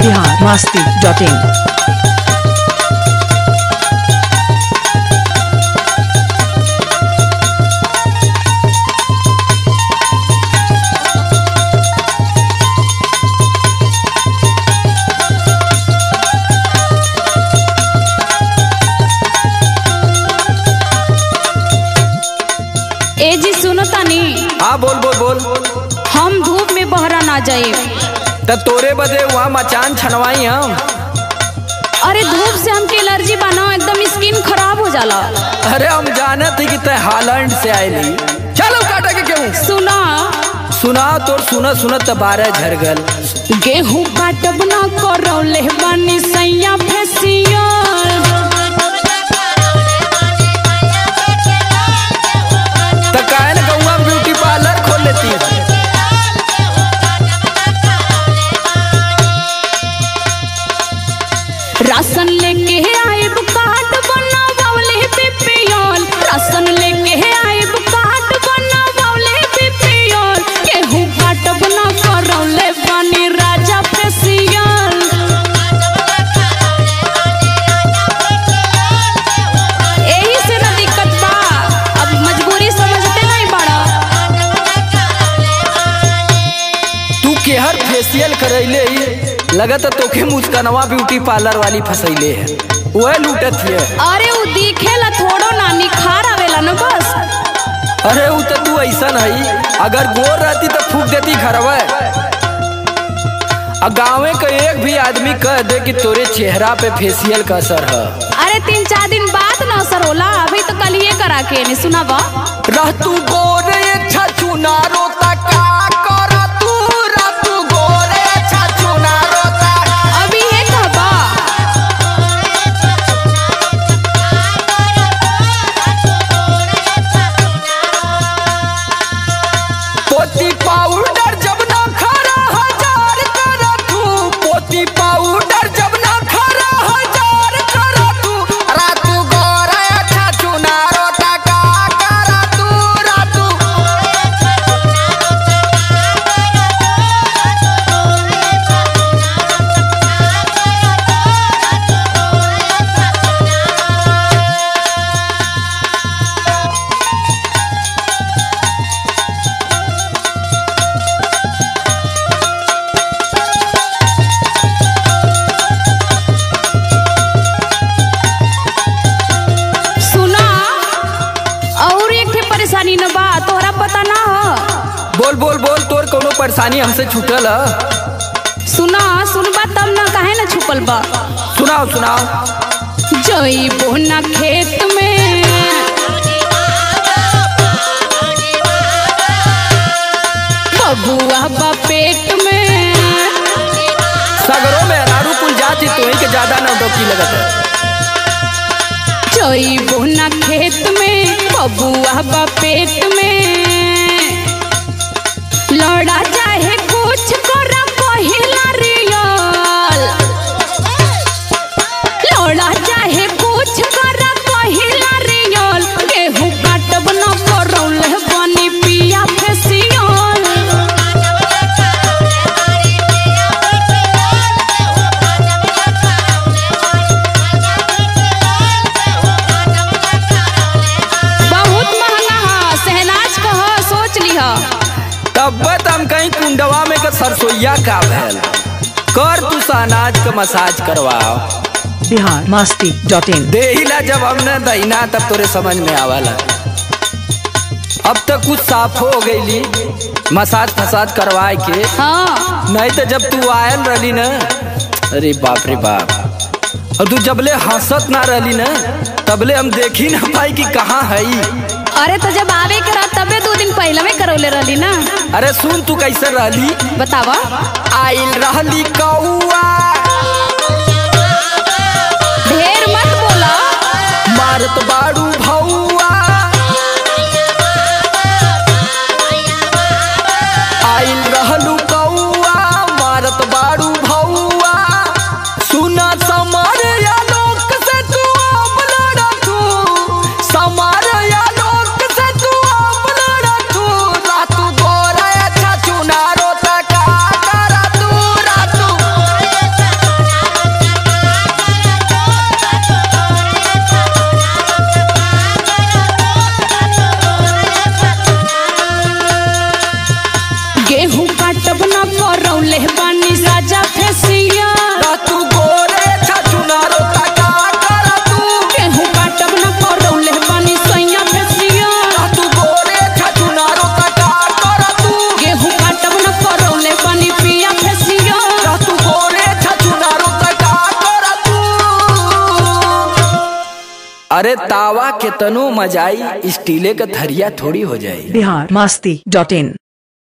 Bihar Masti dot in ए जी सुनो तानी हाँ बोल बोल बोल हम धूप में बहरा ना जाए त तोरे बदे वहाँ मचान छनवाई हम अरे धूप से हमके एलर्जी बना एकदम स्किन खराब हो जाला अरे हम जाने थे कि तय हालैंड से आयली चलो काटा के क्यों सुना सुना तो सुना सुनत त बारह झर गल गेहूं काटब ना करौले बानी सैया फेसियल त काहे न गौवा में ब्यूटी पार्लर खोल लेती राशन लेके आइब कार्ड बनावले बीपीएल राशन लेके आइब कार्ड बनावले बीपीएल गेहूं काटब ना करौले बानी राजा फेसियल एही से ना दिक्कत बा अब मजबूरी समझते नहीं बड़ा तू केहर फेशियल करैले ही लगत तोखे मुस्कनवा ब्यूटी पार्लर वाली फसैले है वह लूटत है अरे उ दिखेला थोड़ो ना निखार आवेला न बस अरे उ त तू ऐसन है अगर गोर रहती तो फूक देती घरवा आ गाँवे का एक भी आदमी कह दे कि तोरे चेहरा पे फेशियल का असर है अरे तीन चार दिन बाद ना असर होला अभी तो कल ये करा के नहीं सुना बा रह तू गोरे छछु नारो ता का कर तू रह तू गोरे छछु नारो ता अभी ये कहबा पोती पाउडर जब ना खरा हजार कर तू पोती पाउडर जब ना खरा हजार कर तू रा तू गोरे छछु नारो ता का कर तू रा तू सुना और एक ठे परेशानी न बा तोहरा पता ना हो बोल बोल बोल तोर कोनो परेशानी हमसे छूटल है सुना सुनबा तब ना काहे ना छुपल बा सुनाओ सुनाओ जइबो ना खेत में बबुआ बा पेट में सगरों में अनारू कुल जाति तो ही के ज्यादा नौटंकी लगत है जइबो ना खेत में बबुआ बा पेट में लड़ा चाहे कुछ कर पहिला रियल लड़ा चाहे कुछ कर पहिला रियल गेहूं काटब न करौल बनी पिया फेसियल बहुत महंगा है सहनाज कह सोच लिह तब हम कहीं कुंडवा में के सरसोईया का भैल कर तू अनाज का मसाज करवाओ बिहार मस्ती डॉट इन देहिला जब हमने दहीना तब तोरे समझ में आवाला अब तक कुछ साफ हो गईली मसाज फसाज करवाए के हाँ नहीं तो जब तू आयल रही ना अरे बाप रे बाप और तू जबले हंसत ना रही ना तबले हम देखी ना पाई कि कहाँ है अरे तो जब आवे करा तबे दो दिन पहले में करौले रहली ना अरे सुन तू कैसे रहली बतावा आइल रहली कौआ ढेर मत बोला मारत बाड़ू भौआ आइल रहलू कौआ मारत बाड़ू भौआ सुना समार या लोक से तू अब लड़ा तू समार या लोक से तू अब लड़ा तू रातू गोरा अच्छा चुनारो तका करा तू रातू अरे तावा के तनो मजाई स्टीले का थरिया थोड़ी हो जाई बिहार मस्ती डॉट इन